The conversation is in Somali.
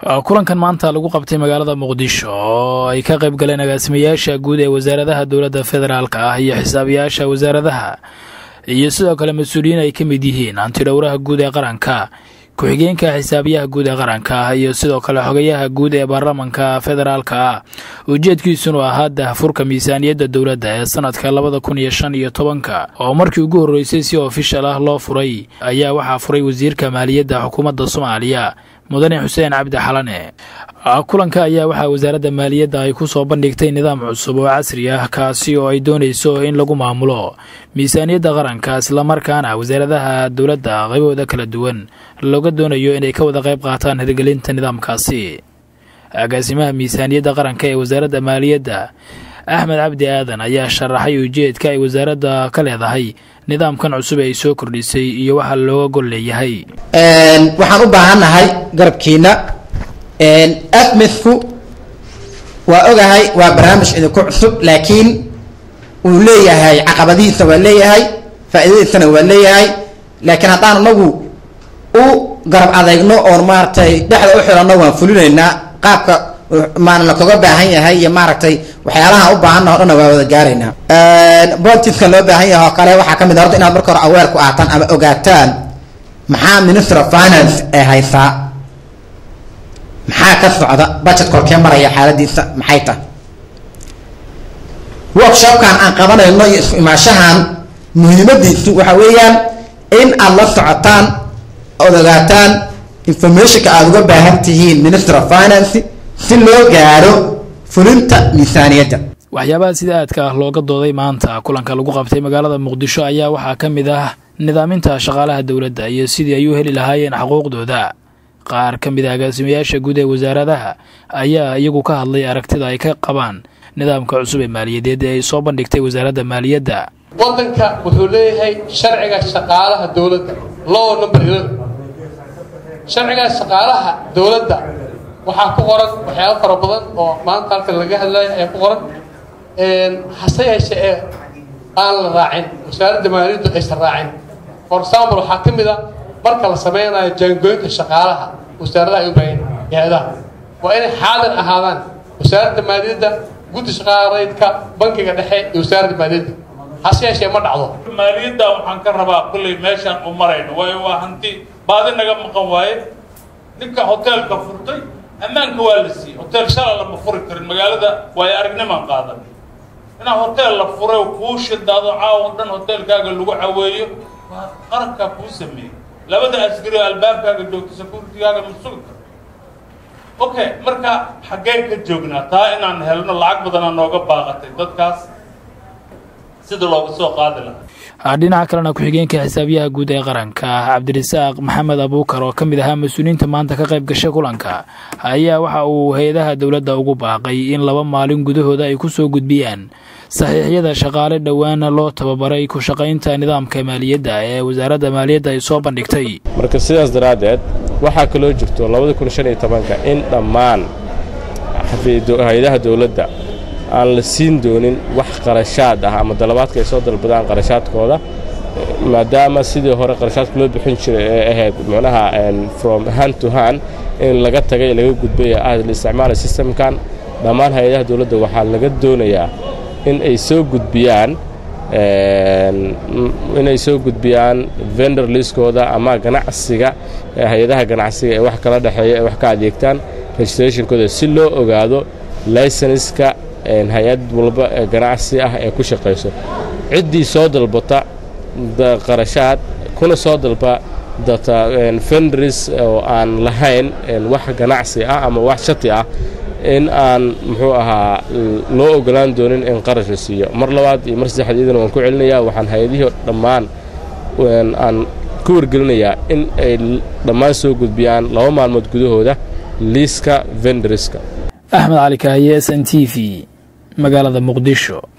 kulankan maanta lagu qabtay magaalada muqdisho oo ay ka qayb galeen agaasimayaasha guud ee wasaaradaha dowladda federaalk ah iyo xisaabiyaasha wasaaradaha iyo sidoo kale mas-uuliyiin ay ka mid yihiin antidhowraha guud ee qaranka ku-xigeenka xisaabiyaha guud ee qaranka ah iyo sidoo kale xogayaha guud ee baarlamanka federaalka ah ujeedkiisunu ahaa dahfurka miisaaniyadda dowladda ee sanadka labada kun iyo shan iyo tobanka oo markii ugu horreysay si ofishal ah loo furay ayaa waxaa furay wasiirka maaliyadda xukuumadda soomaaliya mudane xuseen cabdi xalane kulanka ayaa waxaa wasaaradda maaliyadda ay ku soo bandhigtay nidaam cusub oo casri ah kaasi oo ay doonayso in lagu maamulo miisaaniyadda qaranka islamarkaana wasaaradaha dowladda qaybahooda kala duwan looga doonayo inay ka wada qayb qaataan hirgelinta nidaamkaasi agaasimaha miisaaniyadda qaranka ee wasaaradda maaliyadda axmed cabdi aadan ayaa sharaxay ujeedka ay wasaaradda ka leedahay nidaamkan cusub ee ay soo kordhisay iyo waxaa looga gol leeyahay waxaan u baahannahay garabkiina afmidku waa ogahay waa barnaamij idinku cusub laakiin wuu leeyahay caqabadihiisa waa leeyahay faa'iidadiisana waa leeyahay laakiin haddaan anagu u garab adeegno oon maaragtay dhexda u xiranno waan fulinaynaa qaabka maana lakaga baahan yahay iyo maaragtay waxyaalaha u baahanna o dhanna waa wada gaaraynaa boltiskan loo baahan yahay oo kale waxaa kamid a horta inaad marka hore aweer ku aataan ama ogaataan maxaa minister of finance ee haysaa maxaa ka socda budget korkee maraya xaaladiisa maxay tahay workshopkan aan qabanayno iyo isku imaashahan muhiimadiisu waxa weeyaan in aad la socotaan ood ogaataan informationka aada uga baahan tihiin minister of finance si loo gaaro fulinta miisaaniyadda waxyaabaha sida aadka ah looga dooday maanta kulanka lagu qabtay magaalada muqdisho ayaa waxaa ka mid ah nidaaminta shaqaalaha dowladda iyo sidii ay u heli lahaayeen xuquuqdooda qaar ka mid a agaasimayaasha guud ee wasaaradaha ayaa iyagu ka hadlay aragtida ay ka qabaan nidaamka cusub ee maaliyadeed ee ay soo bandhigtay wasaaradda maaliyadda waddanka wuxuu leeyahay sharciga shaqaalaha dowladda low number sharciga shaqaalaha dowladda waxaa ku qoran waxyaaba fara badan oo maanta halkan laga hadlayo ayaa ku qoran hase yeeshee ee aan la raacin wasaaradda maaliyaddu aysan raacin for example waxaa ka mid a marka la sameynayo jaangooyinka shaqaalaha wasaaradaha ay u baahan hay-adaha waa inay xaadir ahaadaan wasaaradda maaliyadda guddi shaqaalaydka bankiga dhexe iyo wasaaradda maaliyadda hase yeeshee ma dhacdo maaliyadda waxaan ka rabaa kulley meeshaan u marayno waayo waa hanti baadi naga maqan waaye ninka hoteelka furtay ammaanka waa la siiyey hotel shala lama furi karin magaalada waayo aragnimaan qaadan inaa hotel la furay kuu shidaado caawo dhan hoteelkaaga lagu caweeyo waa qarankaa kuu sameeyey labada asgari oo albaabkaaga joogta securitigaaga ma sugi karo okay marka xaggeen ka joognaa taa inaan helno lacag badanaa nooga baaqatay dadkaas sida looga soo qaadi lahaa dhinaca kalena ku-xigeenka xisaabiyaha guud ee qaranka cabdirasaaq maxamed abuukar oo ka mid ahaa mas-uuliyiinta maanta ka qayb gashay kulanka ayaa waxa uu hay-adaha dowladda ugu baaqay in laba maalin gudahooda ay ku soo gudbiyaan saxiixyada shaqaale dhowaana loo tababaray ku shaqaynta nidaamka maaliyadda ee wasaaradda maaliyadda ay soo bandhigtay marka sidaas daraaddeed waxaa kaloo jirto labada kun shan iyo tobanka in dhammaan hay-adaha dowladda aan la siin doonin wax qarashaad ah ama dalabaadka ay soo dalbadaan qarashaadkooda maadaama sidii hore qarashaadka loo bixin jiray ee ahayd macnaha from hand to hand in laga tagay laga gudbay ah la isticmaala systemkan dhammaan hay-adaha dowladda waxaa laga doonayaa in ay soo gudbiyaan inay soo gudbiyaan vendor liskooda ama ganacsiga hay-adaha ganacsiga ee wax kala dhexeeya ee wax ka adeegtaan registrationkooda si loo ogaado licenska hay-ad walba ee ganacsi ah ee ku shaqayso ciddii soo dalbata qarashaad kuna soo dalba data vendris oo aan lahayn wax ganacsi ah ama wax shati ah in aan muxuu ahaa loo ogolaan doonin in qarash la siiyo mar labaad iyo mar saddexaad iyadana waan ku celinayaa waxaan hay-adihii dhammaan aan ku wargelinayaa in ay dhammaan soo gudbiyaan laba maalmood gudahooda liiska vendriska axmed cali kaahiye s n t v magaalada muqdisho